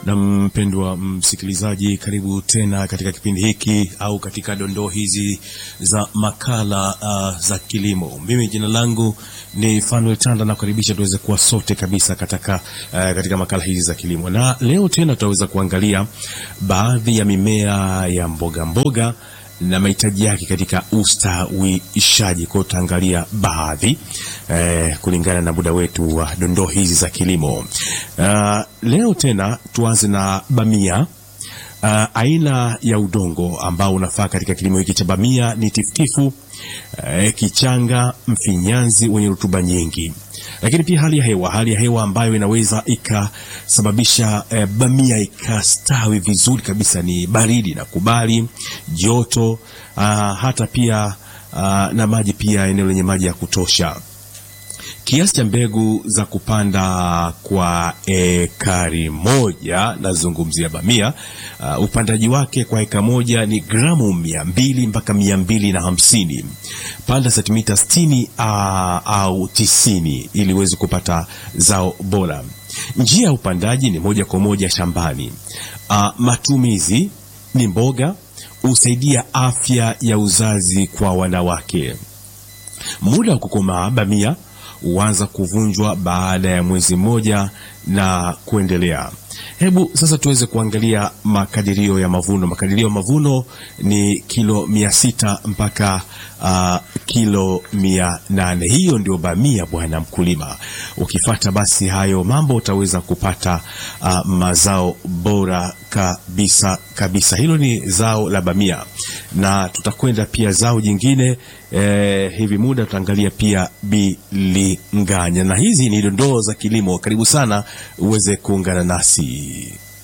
Na mpendwa msikilizaji, karibu tena katika kipindi hiki au katika dondoo hizi za makala uh, za kilimo. Mimi jina langu ni Fanuel Tanda, na kukaribisha tuweze kuwa sote kabisa katika, uh, katika makala hizi za kilimo, na leo tena tutaweza kuangalia baadhi ya mimea ya mboga mboga na mahitaji yake katika ustawishaji. Kwa hiyo tutaangalia baadhi eh, kulingana na muda wetu wa dondoo hizi za kilimo. Uh, leo tena tuanze na bamia. Uh, aina ya udongo ambao unafaa katika kilimo hiki cha bamia ni tifutifu, uh, kichanga, mfinyanzi wenye rutuba nyingi lakini pia hali ya hewa, hali ya hewa ambayo inaweza ikasababisha eh, bamia ikastawi vizuri kabisa ni baridi na kubali joto, ah, hata pia ah, na maji pia, eneo lenye maji ya kutosha. Kiasi cha mbegu za kupanda kwa ekari moja, nazungumzia bamia. Uh, upandaji wake kwa eka moja ni gramu mia mbili mpaka mia mbili na hamsini. Panda sentimita sitini uh, au tisini ili uweze kupata zao bora. Njia ya upandaji ni moja kwa moja shambani. Uh, matumizi ni mboga, husaidia afya ya uzazi kwa wanawake. Muda wa kukomaa bamia huanza kuvunjwa baada ya mwezi mmoja na kuendelea. Hebu sasa tuweze kuangalia makadirio ya mavuno. Makadirio ya mavuno ni kilo mia sita mpaka uh, kilo mia nane. Hiyo ndio bamia, bwana mkulima. Ukifata basi hayo mambo utaweza kupata uh, mazao bora kabisa kabisa. Hilo ni zao la bamia, na tutakwenda pia zao jingine eh, hivi muda tutaangalia pia bilinganya, na hizi ni dondoo za kilimo. Karibu sana uweze kuungana nasi.